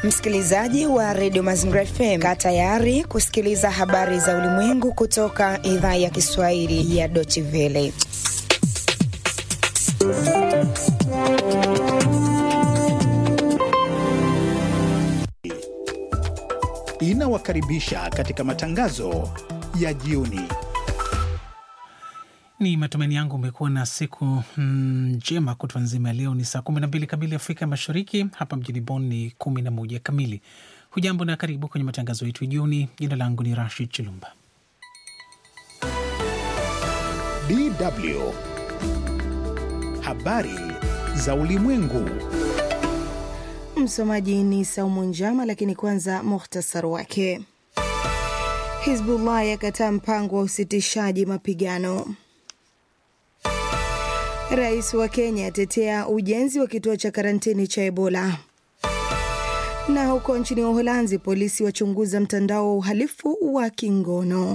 Msikilizaji wa redio Mazingira FM, kaa tayari kusikiliza habari za ulimwengu kutoka idhaa ya Kiswahili ya Deutsche Welle. Inawakaribisha katika matangazo ya jioni. Ni matumaini yangu umekuwa na siku njema. Kutwa nzima ya leo ni saa 12 kamili Afrika Mashariki, hapa mjini Bonn ni 11 kamili. Hujambo na karibu kwenye matangazo yetu jioni. Jina langu ni Rashid Chilumba. DW habari za ulimwengu. Msomaji ni Saumu Njama, lakini kwanza muhtasari wake. Hizbullah yakataa mpango wa usitishaji mapigano. Rais wa Kenya atetea ujenzi wa kituo cha karantini cha Ebola. Na huko nchini Uholanzi, polisi wachunguza mtandao wa uhalifu wa kingono.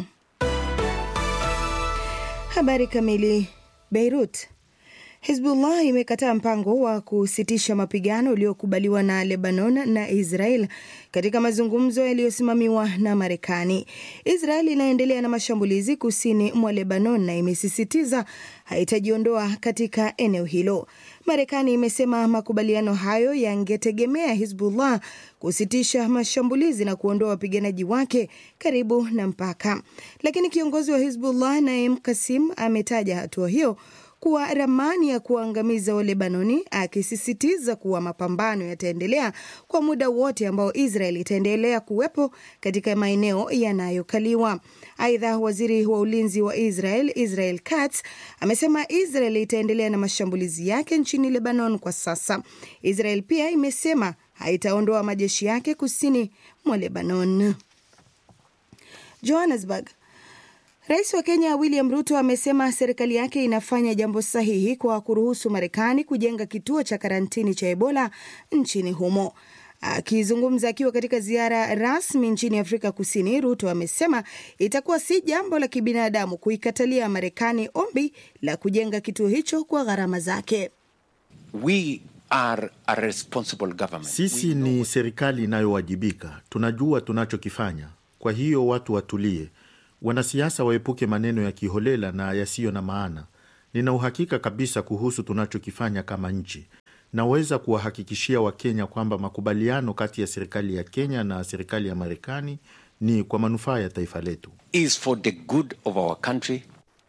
Habari kamili. Beirut. Hizbullah imekataa mpango wa kusitisha mapigano uliokubaliwa na Lebanon na Israel katika mazungumzo yaliyosimamiwa na Marekani. Israel inaendelea na mashambulizi kusini mwa Lebanon na imesisitiza haitajiondoa katika eneo hilo. Marekani imesema makubaliano hayo yangetegemea Hizbullah kusitisha mashambulizi na kuondoa wapiganaji wake karibu na mpaka, lakini kiongozi wa Hizbullah Naim Kasim ametaja hatua hiyo kuwa ramani ya kuangamiza Walebanoni, akisisitiza kuwa mapambano yataendelea kwa muda wote ambao Israel itaendelea kuwepo katika maeneo yanayokaliwa. Aidha, waziri wa ulinzi wa Israel Israel Katz amesema Israel itaendelea na mashambulizi yake nchini Lebanon kwa sasa. Israel pia imesema haitaondoa majeshi yake kusini mwa Lebanon. Johannesburg. Rais wa Kenya William Ruto amesema serikali yake inafanya jambo sahihi kwa kuruhusu Marekani kujenga kituo cha karantini cha Ebola nchini humo. Akizungumza akiwa katika ziara rasmi nchini Afrika Kusini, Ruto amesema itakuwa si jambo la kibinadamu kuikatalia Marekani ombi la kujenga kituo hicho kwa gharama zake. We are a responsible government. Sisi ni serikali inayowajibika, tunajua tunachokifanya. Kwa hiyo watu watulie. Wanasiasa waepuke maneno ya kiholela na yasiyo na maana. Nina uhakika kabisa kuhusu tunachokifanya kama nchi. Naweza kuwahakikishia Wakenya kwamba makubaliano kati ya serikali ya Kenya na serikali ya Marekani ni kwa manufaa ya taifa letu. Is for the good of our country.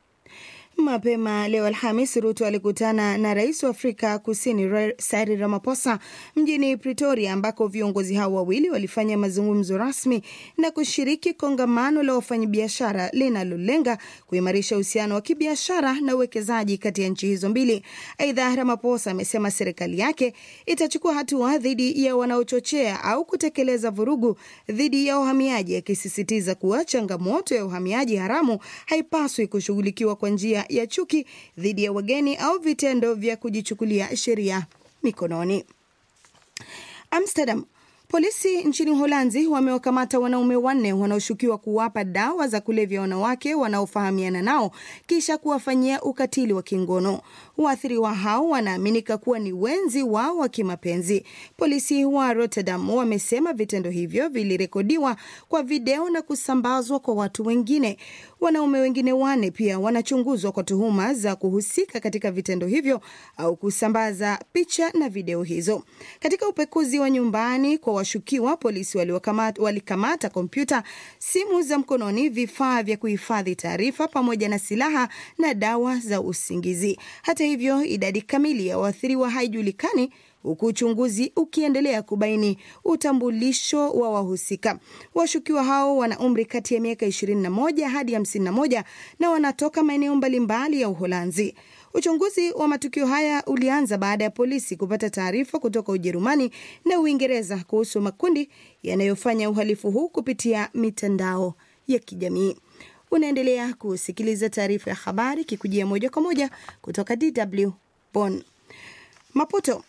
Mapema leo Alhamis, Ruto alikutana na rais wa Afrika Kusini Cyril Ramaphosa mjini Pretoria, ambako viongozi hao wawili walifanya mazungumzo rasmi na kushiriki kongamano la wafanyabiashara linalolenga kuimarisha uhusiano wa kibiashara na uwekezaji kati ya nchi hizo mbili. Aidha, Ramaphosa amesema serikali yake itachukua hatua dhidi ya wanaochochea au kutekeleza vurugu dhidi ya uhamiaji, akisisitiza kuwa changamoto ya uhamiaji haramu haipaswi kushughulikiwa kwa njia ya chuki dhidi ya wageni au vitendo vya kujichukulia sheria mikononi. Amsterdam. Polisi nchini Uholanzi wamewakamata wanaume wanne wanaoshukiwa kuwapa dawa za kulevya wanawake wanaofahamiana nao kisha kuwafanyia ukatili wa kingono. Waathiriwa hao wanaaminika kuwa ni wenzi wao wa kimapenzi. Polisi wa Rotterdam wamesema vitendo hivyo vilirekodiwa kwa video na kusambazwa kwa watu wengine. Wanaume wengine wanne pia wanachunguzwa kwa tuhuma za kuhusika katika vitendo hivyo au kusambaza picha na video hizo. Katika upekuzi wa nyumbani kwa washukiwa, polisi walikamata kompyuta, simu za mkononi, vifaa vya kuhifadhi taarifa pamoja na silaha na dawa za usingizi. Hata hivyo, idadi kamili ya waathiriwa haijulikani huku uchunguzi ukiendelea kubaini utambulisho wa wahusika. Washukiwa hao wana umri kati ya miaka 21 hadi 51 na wanatoka maeneo mbalimbali ya Uholanzi. Uchunguzi wa matukio haya ulianza baada ya polisi kupata taarifa kutoka Ujerumani na Uingereza kuhusu makundi yanayofanya uhalifu huu kupitia mitandao ya kijamii. Unaendelea kusikiliza taarifa ya habari kikujia moja kwa moja kutoka DW Bonn. Maputo.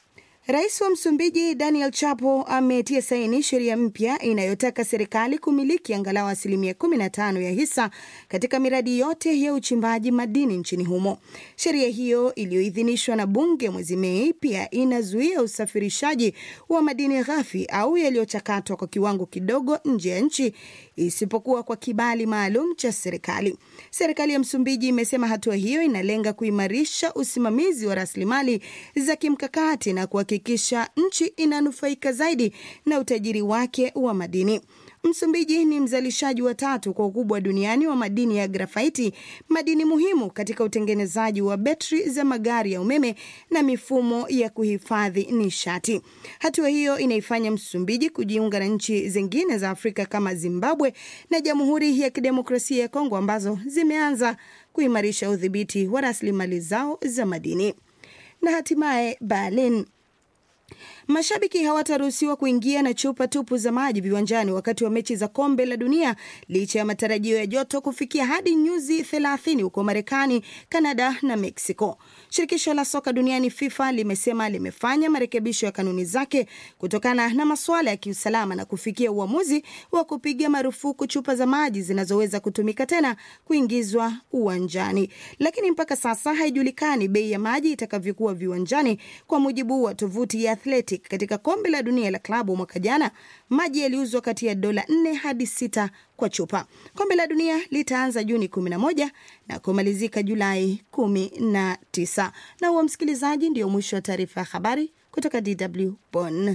Rais wa Msumbiji Daniel Chapo ametia saini sheria mpya inayotaka serikali kumiliki angalau asilimia 15 ya hisa katika miradi yote ya uchimbaji madini nchini humo. Sheria hiyo iliyoidhinishwa na bunge mwezi Mei pia inazuia usafirishaji wa madini ghafi au yaliyochakatwa kwa kiwango kidogo nje ya nchi isipokuwa kwa kibali maalum cha serikali. Serikali ya Msumbiji imesema hatua hiyo inalenga kuimarisha usimamizi wa rasilimali za kimkakati na kuhakikisha nchi inanufaika zaidi na utajiri wake wa madini. Msumbiji ni mzalishaji wa tatu kwa ukubwa duniani wa madini ya grafaiti, madini muhimu katika utengenezaji wa betri za magari ya umeme na mifumo ya kuhifadhi nishati. Hatua hiyo inaifanya Msumbiji kujiunga na nchi zingine za Afrika kama Zimbabwe na Jamhuri ya Kidemokrasia ya Kongo ambazo zimeanza kuimarisha udhibiti wa rasilimali zao za madini. Na hatimaye Berlin. Mashabiki hawataruhusiwa kuingia na chupa tupu za maji viwanjani wakati wa mechi za kombe la dunia licha ya matarajio ya joto kufikia hadi nyuzi 30 huko Marekani, Kanada na Mexico. Shirikisho la soka duniani FIFA limesema limefanya marekebisho ya kanuni zake kutokana na masuala ya kiusalama na kufikia uamuzi wa kupiga marufuku chupa za maji zinazoweza kutumika tena kuingizwa uwanjani, lakini mpaka sasa haijulikani bei ya maji itakavyokuwa viwanjani. Kwa mujibu wa tovuti ya Athletic, katika kombe la dunia la klabu mwaka jana maji yaliuzwa kati ya dola 4 hadi 6 kwa chupa. Kombe la dunia litaanza Juni 11 na kumalizika Julai 19. Na huo, msikilizaji, ndio mwisho wa taarifa ya habari kutoka DW Bonn.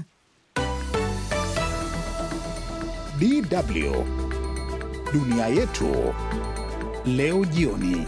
DW dunia yetu leo jioni.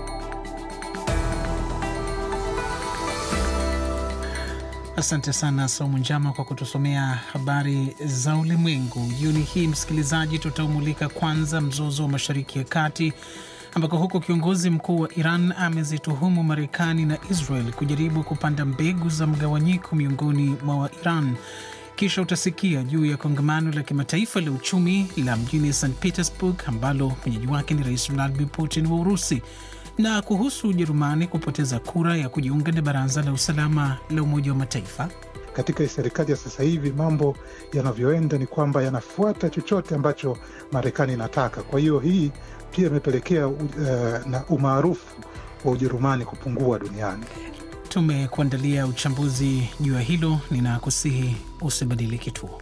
Asante sana Saumu Njama kwa kutusomea habari za ulimwengu jioni hii. Msikilizaji, tutaumulika kwanza mzozo wa Mashariki ya Kati ambako huko kiongozi mkuu wa Iran amezituhumu Marekani na Israel kujaribu kupanda mbegu za mgawanyiko miongoni mwa Wairan. Kisha utasikia juu ya kongamano la kimataifa la uchumi la mjini St Petersburg ambalo mwenyeji wake ni Rais Vladimir Putin wa Urusi na kuhusu Ujerumani kupoteza kura ya kujiunga na Baraza la Usalama la Umoja wa Mataifa. Katika serikali ya sasa hivi mambo yanavyoenda ni kwamba yanafuata chochote ambacho Marekani inataka. Kwa hiyo hii pia imepelekea uh, na umaarufu wa Ujerumani kupungua duniani. Tumekuandalia uchambuzi juu ya hilo, ninakusihi usibadili kituo.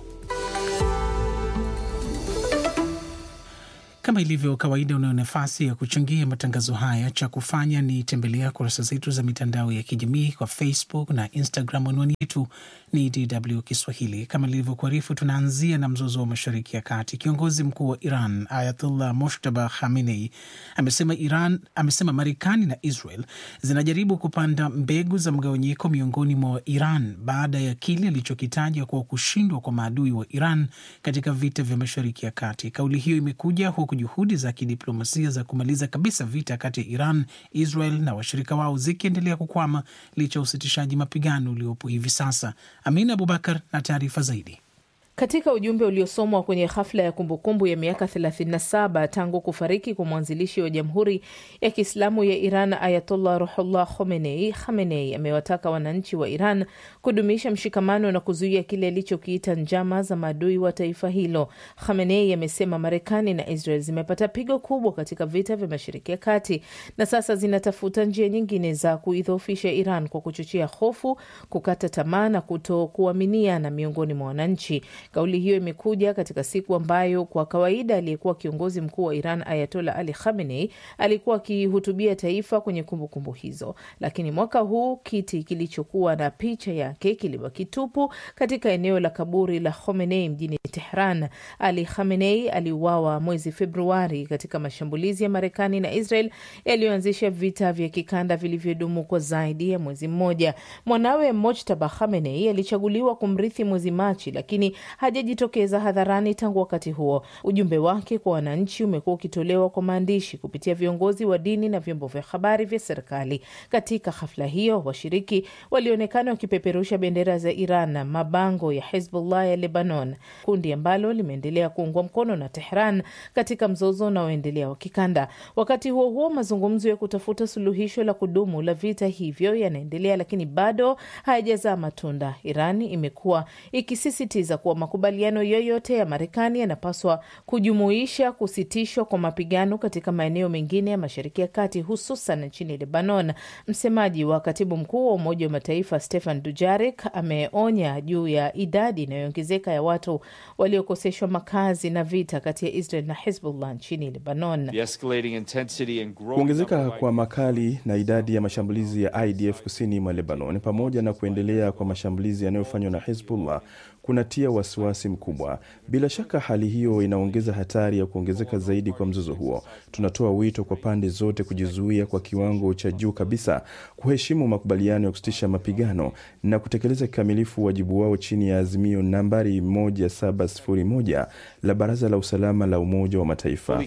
Kama ilivyo kawaida, unayo nafasi ya kuchangia matangazo haya. Cha kufanya ni tembelea kurasa zetu za mitandao ya kijamii kwa Facebook na Instagram. Anwani yetu ni DW Kiswahili. Kama ilivyokuarifu, tunaanzia na mzozo wa Mashariki ya Kati. Kiongozi mkuu wa Iran Ayatullah Moshtaba Khamenei amesema Iran amesema Marekani na Israel zinajaribu kupanda mbegu za mgawanyiko miongoni mwa Iran baada ya kile alichokitaja kuwa kushindwa kwa maadui wa Iran katika vita vya Mashariki ya Kati. Kauli hiyo imekuja huku juhudi za kidiplomasia za kumaliza kabisa vita kati ya Iran, Israel na washirika wao zikiendelea kukwama licha ya usitishaji mapigano uliopo hivi sasa. Amina Abubakar na taarifa zaidi. Katika ujumbe uliosomwa kwenye hafla ya kumbukumbu ya miaka 37 tangu kufariki kwa mwanzilishi wa Jamhuri ya Kiislamu ya Iran Ayatollah Ruhullah Khomeini, Khamenei amewataka wananchi wa Iran kudumisha mshikamano na kuzuia kile alichokiita njama za maadui wa taifa hilo. Khamenei amesema Marekani na Israel zimepata pigo kubwa katika vita vya Mashariki ya Kati na sasa zinatafuta njia nyingine za kuidhoofisha Iran kwa kuchochea hofu, kukata tamaa na kutokuaminiana miongoni mwa wananchi. Kauli hiyo imekuja katika siku ambayo kwa kawaida aliyekuwa kiongozi mkuu wa Iran Ayatola Ali Khamenei alikuwa akihutubia taifa kwenye kumbukumbu kumbu hizo, lakini mwaka huu kiti kilichokuwa na picha yake kilibaki tupu katika eneo la kaburi la Khomeini mjini Tehran. Ali Khamenei aliuawa mwezi Februari katika mashambulizi ya Marekani na Israel yaliyoanzisha vita vya kikanda vilivyodumu kwa zaidi ya mwezi mmoja. Mwanawe Mojtaba Khamenei alichaguliwa kumrithi mwezi Machi, lakini hajajitokeza hadharani tangu wakati huo. Ujumbe wake kwa wananchi umekuwa ukitolewa kwa maandishi kupitia viongozi wa dini na vyombo vya habari vya serikali. Katika hafla hiyo, washiriki walionekana wakipeperusha bendera za Iran na mabango ya Hezbollah ya Lebanon, kundi ambalo limeendelea kuungwa mkono na Tehran katika mzozo unaoendelea wa kikanda. Wakati huo huo, mazungumzo ya kutafuta suluhisho la kudumu la vita hivyo yanaendelea, lakini bado hayajazaa matunda. Iran imekuwa ikisisitiza kuwa makubaliano yoyote ya Marekani yanapaswa kujumuisha kusitishwa kwa mapigano katika maeneo mengine ya Mashariki ya Kati, hususan nchini Lebanon. Msemaji wa katibu mkuu wa Umoja wa Mataifa Stefan Dujarik ameonya juu ya idadi inayoongezeka ya watu waliokoseshwa makazi na vita kati ya Israel na Hezbollah nchini Lebanon. Kuongezeka kwa makali na idadi ya mashambulizi ya IDF kusini mwa Lebanon pamoja na kuendelea kwa mashambulizi yanayofanywa na Hezbollah kunatia wasiwasi mkubwa. Bila shaka, hali hiyo inaongeza hatari ya kuongezeka zaidi kwa mzozo huo. Tunatoa wito kwa pande zote kujizuia kwa kiwango cha juu kabisa, kuheshimu makubaliano ya kusitisha mapigano na kutekeleza kikamilifu wajibu wao chini ya azimio nambari 1701 la Baraza la Usalama la Umoja wa Mataifa.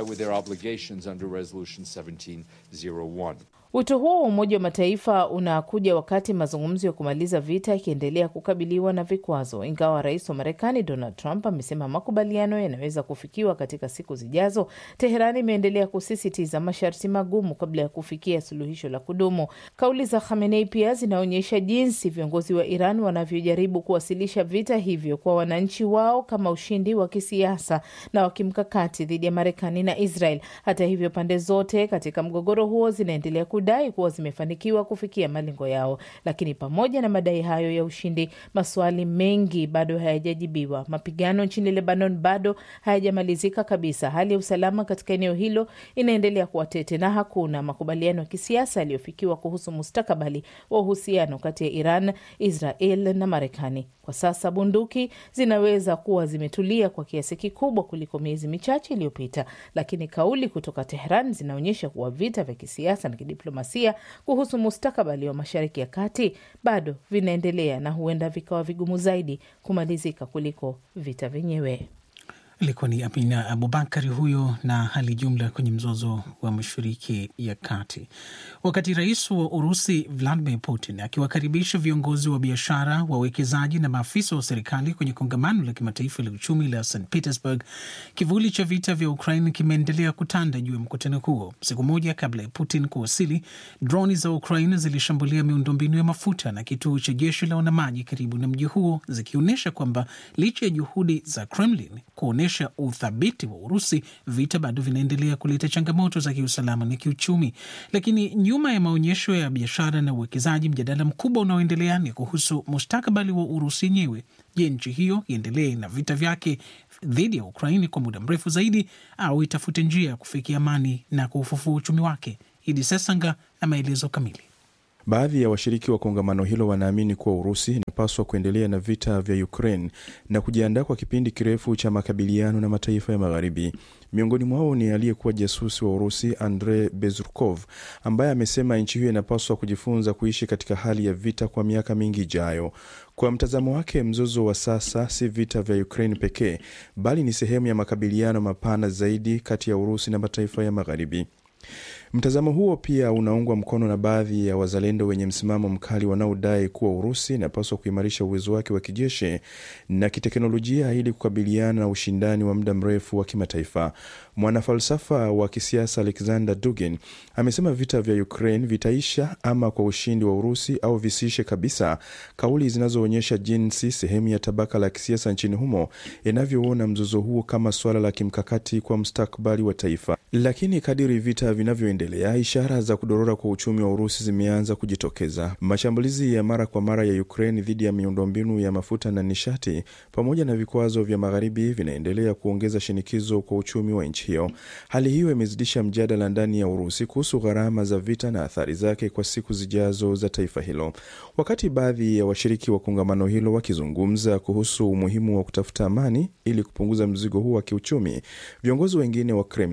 Wito huo wa Umoja wa Mataifa unakuja wakati mazungumzo ya kumaliza vita yakiendelea kukabiliwa na vikwazo. Ingawa rais wa Marekani Donald Trump amesema makubaliano yanaweza kufikiwa katika siku zijazo, Teheran imeendelea kusisitiza masharti magumu kabla ya kufikia suluhisho la kudumu. Kauli za Khamenei pia zinaonyesha jinsi viongozi wa Iran wanavyojaribu kuwasilisha vita hivyo kwa wananchi wao kama ushindi wa kisiasa na wa kimkakati dhidi ya Marekani na Israel. Hata hivyo, pande zote katika mgogoro huo zinaendelea kudai kuwa zimefanikiwa kufikia malengo yao, lakini pamoja na madai hayo ya ushindi, maswali mengi bado hayajajibiwa. Mapigano nchini Lebanon bado hayajamalizika kabisa. Hali ya usalama katika eneo hilo inaendelea kuwa tete na hakuna makubaliano ya kisiasa yaliyofikiwa kuhusu mustakabali wa uhusiano kati ya Iran, Israel na Marekani. Kwa sasa bunduki zinaweza kuwa zimetulia kwa kiasi kikubwa kuliko miezi michache iliyopita, lakini kauli kutoka Tehran zinaonyesha kuwa vita vya kisiasa na kidiplomasia kuhusu mustakabali wa Mashariki ya Kati bado vinaendelea na huenda vikawa vigumu zaidi kumalizika kuliko vita vyenyewe. Ilikuwa ni Amina Abubakari huyo na hali jumla kwenye mzozo wa Mashariki ya Kati. Wakati rais wa Urusi Vladimir Putin akiwakaribisha viongozi wa biashara, wawekezaji na maafisa wa serikali kwenye kongamano la kimataifa la uchumi la St Petersburg, kivuli cha vita vya Ukraine kimeendelea kutanda juu ya mkutano huo. Siku moja kabla ya Putin kuwasili, droni za Ukraine zilishambulia miundombinu ya mafuta na kituo cha jeshi la wanamaji karibu na mji huo, zikionyesha kwamba licha ya juhudi za Kremlin kuonyesha uthabiti wa Urusi, vita bado vinaendelea kuleta changamoto za kiusalama na kiuchumi. Lakini nyuma ya maonyesho ya biashara na uwekezaji, mjadala mkubwa unaoendelea ni kuhusu mustakabali wa Urusi yenyewe. Je, nchi hiyo iendelee na vita vyake dhidi ya Ukraini kwa muda mrefu zaidi au itafute njia ya kufikia amani na kuufufua uchumi wake? Idi Sesanga na maelezo kamili. Baadhi ya washiriki wa kongamano hilo wanaamini kuwa Urusi inapaswa kuendelea na vita vya Ukraine na kujiandaa kwa kipindi kirefu cha makabiliano na mataifa ya Magharibi. Miongoni mwao ni aliyekuwa jasusi wa Urusi Andrei Bezrukov, ambaye amesema nchi hiyo inapaswa kujifunza kuishi katika hali ya vita kwa miaka mingi ijayo. Kwa mtazamo wake, mzozo wa sasa si vita vya Ukraine pekee, bali ni sehemu ya makabiliano mapana zaidi kati ya Urusi na mataifa ya Magharibi. Mtazamo huo pia unaungwa mkono na baadhi ya wazalendo wenye msimamo mkali wanaodai kuwa Urusi inapaswa kuimarisha uwezo wake wa kijeshi na kiteknolojia ili kukabiliana na ushindani wa muda mrefu wa kimataifa. Mwanafalsafa wa kisiasa Alexander Dugin amesema vita vya Ukraine vitaisha ama kwa ushindi wa Urusi au visiishe kabisa, kauli zinazoonyesha jinsi sehemu ya tabaka la kisiasa nchini humo inavyoona mzozo huo kama suala la kimkakati kwa mustakabali wa taifa. Lakini kadiri vita vinavyoendelea, ishara za kudorora kwa uchumi wa Urusi zimeanza kujitokeza. Mashambulizi ya mara kwa mara ya Ukraine dhidi ya miundombinu ya mafuta na nishati pamoja na vikwazo vya Magharibi vinaendelea kuongeza shinikizo kwa uchumi wa nchi hiyo. Hali hiyo imezidisha mjadala ndani ya Urusi kuhusu gharama za vita na athari zake kwa siku zijazo za taifa hilo. Wakati baadhi ya washiriki wa kongamano hilo wakizungumza kuhusu umuhimu wa kutafuta amani ili kupunguza mzigo huu wa kiuchumi, viongozi wengine wa Kremlin wana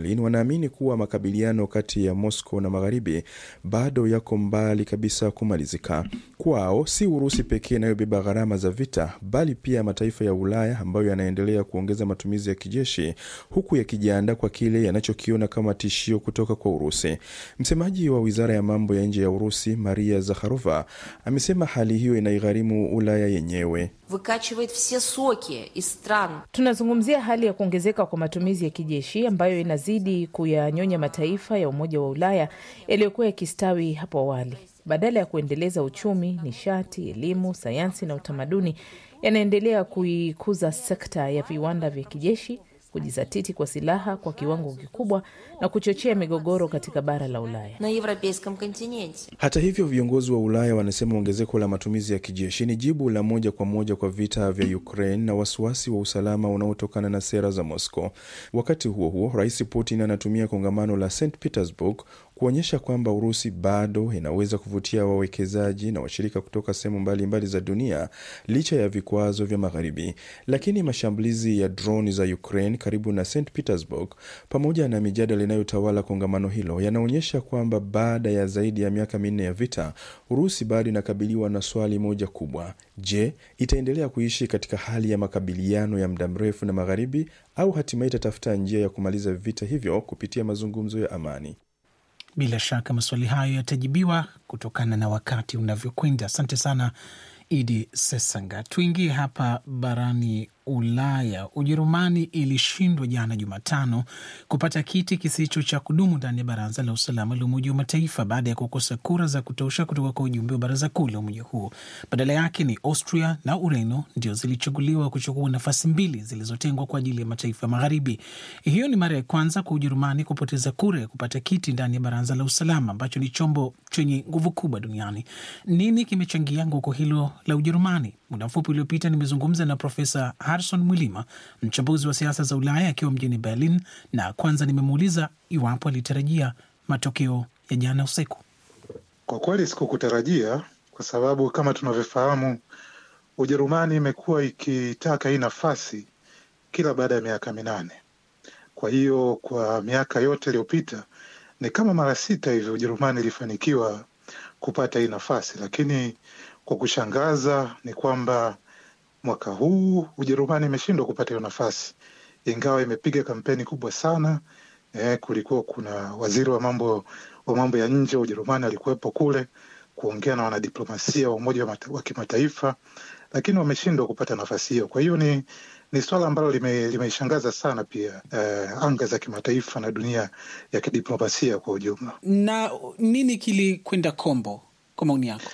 wanaamini kuwa makabiliano kati ya Moscow na magharibi bado yako mbali kabisa kumalizika. Kwao si Urusi pekee inayobeba gharama za vita, bali pia mataifa ya Ulaya ambayo yanaendelea kuongeza matumizi ya kijeshi, huku yakijiandaa kwa kile yanachokiona kama tishio kutoka kwa Urusi. Msemaji wa wizara ya mambo ya nje ya Urusi, Maria Zakharova, amesema hali hiyo inaigharimu Ulaya yenyewe. выкачивает все соки из стран. Tunazungumzia hali ya kuongezeka kwa matumizi ya kijeshi ambayo inazidi kuyanyonya mataifa ya Umoja wa Ulaya yaliyokuwa yakistawi hapo awali. Badala ya kuendeleza uchumi, nishati, elimu, sayansi na utamaduni, yanaendelea kuikuza sekta ya viwanda vya kijeshi, kujizatiti kwa silaha kwa kiwango kikubwa na kuchochea migogoro katika bara la Ulaya. на европейском континенте. Hata hivyo, viongozi wa Ulaya wanasema ongezeko la matumizi ya kijeshi ni jibu la moja kwa moja kwa vita vya Ukraine na wasiwasi wa usalama unaotokana na sera za Moscow. Wakati huo huo, Rais Putin anatumia kongamano la St Petersburg kuonyesha kwamba Urusi bado inaweza kuvutia wawekezaji na washirika kutoka sehemu mbalimbali za dunia licha ya vikwazo vya Magharibi. Lakini mashambulizi ya droni za Ukraine karibu na St Petersburg pamoja na mijadala inayotawala kongamano hilo yanaonyesha kwamba baada ya zaidi ya miaka minne ya vita, Urusi bado inakabiliwa na swali moja kubwa: je, itaendelea kuishi katika hali ya makabiliano ya muda mrefu na Magharibi au hatimaye itatafuta njia ya kumaliza vita hivyo kupitia mazungumzo ya amani? Bila shaka maswali hayo yatajibiwa kutokana na wakati unavyokwenda. Asante sana Idi Sesanga. Tuingie hapa barani Ulaya. Ujerumani ilishindwa jana Jumatano kupata kiti kisicho cha kudumu ndani ya Baraza la Usalama la Umoja wa Mataifa baada ya kukosa kura za kutosha kutoka kwa ujumbe wa baraza kuu la umoja huo. Badala yake ni Austria na Ureno ndio zilichaguliwa kuchukua nafasi mbili zilizotengwa kwa ajili ya mataifa magharibi. Hiyo ni mara ya kwanza kwa Ujerumani kupoteza kura ya kupata kiti ndani ya Baraza la Usalama ambacho ni chombo chenye nguvu kubwa duniani. Nini kimechangia anguko hilo la Ujerumani? Muda mfupi uliopita nimezungumza na Profesa Harrison Mwilima, mchambuzi wa siasa za Ulaya akiwa mjini Berlin, na kwanza nimemuuliza iwapo alitarajia matokeo ya jana usiku. Kwa kweli sikukutarajia, kwa sababu kama tunavyofahamu, Ujerumani imekuwa ikitaka hii nafasi kila baada ya miaka minane. Kwa hiyo kwa miaka yote iliyopita ni kama mara sita hivi Ujerumani ilifanikiwa kupata hii nafasi, lakini kwa kushangaza ni kwamba mwaka huu Ujerumani imeshindwa kupata hiyo nafasi, ingawa imepiga kampeni kubwa sana. Eh, kulikuwa kuna waziri wa mambo wa mambo ya nje wa Ujerumani alikuwepo kule kuongea na wanadiplomasia wa Umoja wa, wa Kimataifa, lakini wameshindwa kupata nafasi hiyo. Kwa hiyo ni ni swala ambalo limeishangaza lime sana pia eh, anga za kimataifa na dunia ya kidiplomasia kwa ujumla. Na nini kilikwenda kombo kwa maoni yako?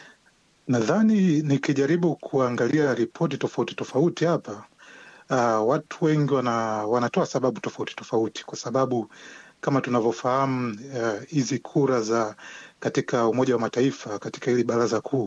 Nadhani nikijaribu kuangalia ripoti tofauti tofauti hapa uh, watu wengi wana, wanatoa sababu tofauti tofauti, kwa sababu kama tunavyofahamu hizi uh, kura za katika Umoja wa Mataifa katika hili baraza kuu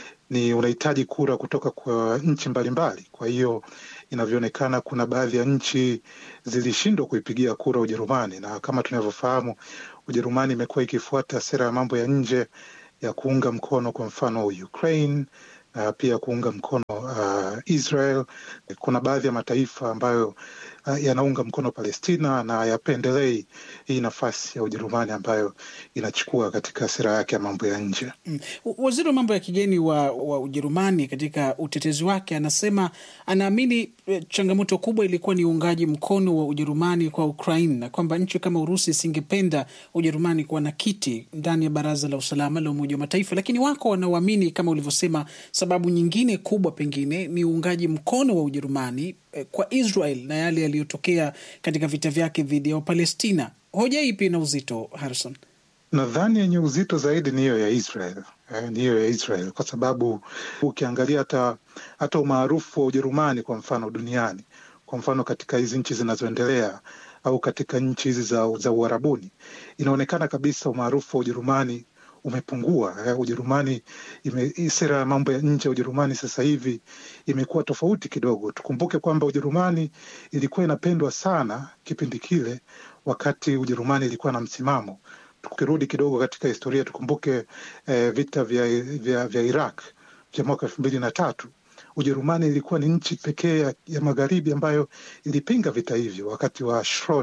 ni unahitaji kura kutoka kwa nchi mbalimbali. Kwa hiyo inavyoonekana, kuna baadhi ya nchi zilishindwa kuipigia kura Ujerumani, na kama tunavyofahamu, Ujerumani imekuwa ikifuata sera ya mambo ya nje ya kuunga mkono kwa mfano Ukraine na pia kuunga mkono uh, Israel. Kuna baadhi ya mataifa ambayo uh, yanaunga mkono Palestina na yapendelei hii nafasi ya Ujerumani ambayo inachukua katika sera yake ya mambo ya nje. Mm. Waziri wa mambo ya kigeni wa, wa Ujerumani katika utetezi wake anasema anaamini changamoto kubwa ilikuwa ni uungaji mkono wa Ujerumani kwa Ukraine na kwamba nchi kama Urusi isingependa Ujerumani kuwa na kiti ndani ya Baraza la Usalama la Umoja wa Mataifa, lakini wako wanaoamini kama ulivyosema, sababu nyingine kubwa pengine ni uungaji mkono wa Ujerumani eh, kwa Israel na yale yaliyotokea katika vita vyake dhidi ya Wapalestina. Hoja ipi ina uzito, Harrison? Nadhani yenye uzito zaidi ni hiyo ya Israel eh, ni hiyo ya Israel kwa sababu ukiangalia hata hata umaarufu wa Ujerumani kwa mfano duniani, kwa mfano katika hizi nchi zinazoendelea au katika nchi hizi za, za Uarabuni, inaonekana kabisa umaarufu wa Ujerumani umepungua. Eh, Ujerumani ime, sera ya mambo ya nje ya Ujerumani sasa hivi imekuwa tofauti kidogo. Tukumbuke kwamba Ujerumani ilikuwa inapendwa sana kipindi kile, wakati Ujerumani ilikuwa na msimamo tukirudi kidogo katika historia tukumbuke eh, vita vya, vya, vya Iraq vya mwaka elfu mbili na tatu. Ujerumani ilikuwa ni nchi pekee ya, ya magharibi ambayo ilipinga vita hivyo wakati wa Schroeder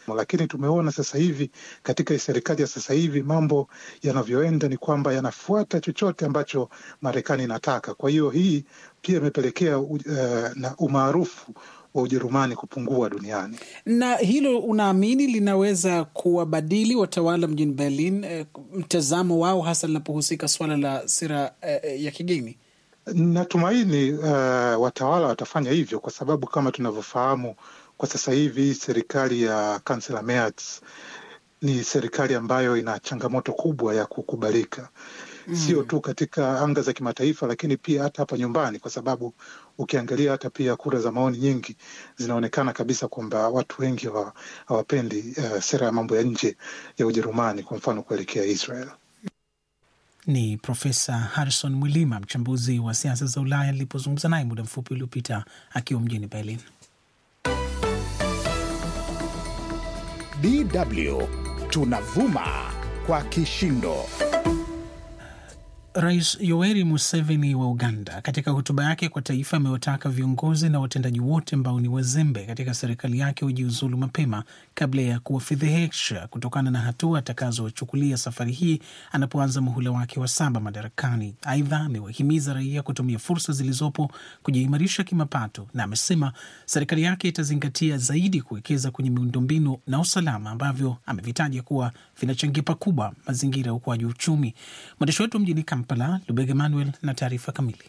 Lakini tumeona sasa hivi katika serikali ya sasa hivi mambo yanavyoenda ni kwamba yanafuata chochote ambacho Marekani inataka. Kwa hiyo hii pia imepelekea uh, na umaarufu wa Ujerumani kupungua duniani. Na hilo unaamini linaweza kuwabadili watawala mjini Berlin eh, mtazamo wao hasa linapohusika suala la sera eh, ya kigeni? Natumaini uh, watawala watafanya hivyo kwa sababu kama tunavyofahamu kwa sasa hivi serikali ya kansela Merz ni serikali ambayo ina changamoto kubwa ya kukubalika mm. Sio tu katika anga za kimataifa, lakini pia hata hapa nyumbani, kwa sababu ukiangalia hata pia kura za maoni nyingi zinaonekana kabisa kwamba watu wengi hawapendi uh, sera ya mambo ya nje ya Ujerumani, kwa mfano kuelekea Israel. Ni Profesa Harrison Mwilima, mchambuzi wa siasa za Ulaya, alipozungumza naye muda mfupi uliopita akiwa mjini Berlin. DW tunavuma kwa kishindo. Rais Yoweri Museveni wa Uganda katika hotuba yake kwa taifa amewataka viongozi na watendaji wote ambao ni wazembe katika serikali yake wajiuzulu mapema kabla ya kuwafedhehesha kutokana na hatua atakazochukulia safari hii anapoanza muhula wake wa saba madarakani. Aidha, amewahimiza raia kutumia fursa zilizopo kujiimarisha kimapato, na amesema serikali yake itazingatia zaidi kuwekeza kwenye miundombinu na usalama ambavyo amevitaja kuwa vinachangia pakubwa mazingira ya ukuaji wa uchumi. Mwandishi wetu mjini Kampala, Lubega Emmanuel na taarifa kamili.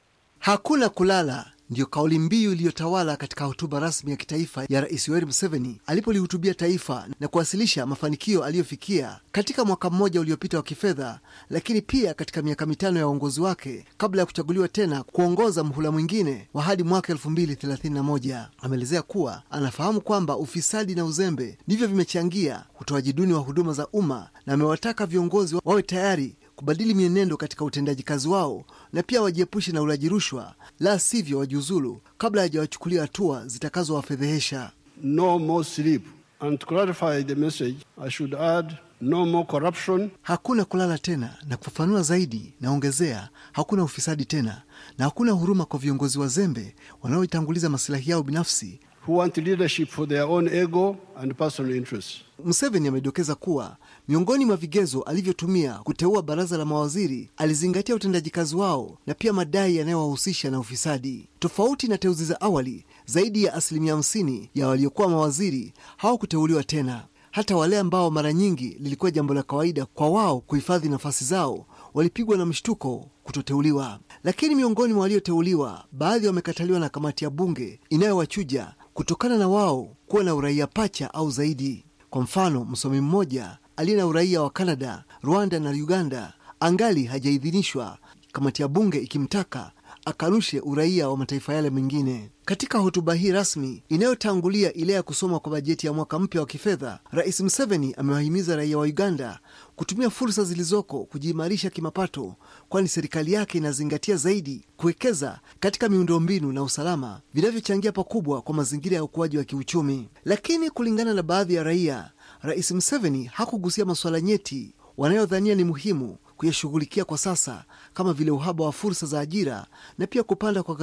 Hakuna kulala ndiyo kauli mbiu iliyotawala katika hotuba rasmi ya kitaifa ya Rais Yoweri Museveni alipolihutubia taifa na kuwasilisha mafanikio aliyofikia katika mwaka mmoja uliopita wa kifedha, lakini pia katika miaka mitano ya uongozi wake kabla ya kuchaguliwa tena kuongoza mhula mwingine wa hadi mwaka elfu mbili thelathini na moja. Ameelezea kuwa anafahamu kwamba ufisadi na uzembe ndivyo vimechangia utoaji duni wa huduma za umma na amewataka viongozi wawe tayari kubadili mienendo katika utendaji kazi wao na pia wajiepushe na ulaji rushwa, la sivyo wajiuzulu kabla hajawachukulia hatua zitakazowafedhehesha. No more sleep. And to clarify the message, I should add no more corruption. Hakuna kulala tena, na kufafanua zaidi, naongezea hakuna ufisadi tena, na hakuna huruma kwa viongozi wazembe wanaoitanguliza masilahi yao binafsi who want leadership for their own ego and personal interests. Museveni amedokeza kuwa miongoni mwa vigezo alivyotumia kuteua baraza la mawaziri alizingatia utendaji kazi wao na pia madai yanayowahusisha na ufisadi. Tofauti na teuzi za awali, zaidi ya asilimia hamsini ya waliokuwa mawaziri hawakuteuliwa tena. Hata wale ambao mara nyingi lilikuwa jambo la kawaida kwa wao kuhifadhi nafasi zao walipigwa na mshtuko kutoteuliwa. Lakini miongoni mwa walioteuliwa, baadhi wamekataliwa na kamati ya bunge inayowachuja kutokana na wao kuwa na uraia pacha au zaidi. Kwa mfano, msomi mmoja aliye na uraia wa Kanada, Rwanda na Uganda angali hajaidhinishwa, kamati ya bunge ikimtaka akanushe uraia wa mataifa yale mengine. Katika hotuba hii rasmi inayotangulia ile ya kusoma kwa bajeti ya mwaka mpya wa kifedha, Rais Museveni amewahimiza raia wa Uganda kutumia fursa zilizoko kujiimarisha kimapato, kwani serikali yake inazingatia zaidi kuwekeza katika miundombinu na usalama vinavyochangia pakubwa kwa mazingira ya ukuaji wa kiuchumi. Lakini kulingana na baadhi ya raia, Rais Museveni hakugusia masuala nyeti wanayodhania ni muhimu kuyashughulikia kwa sasa kama vile uhaba wa fursa za ajira na pia kupanda kwa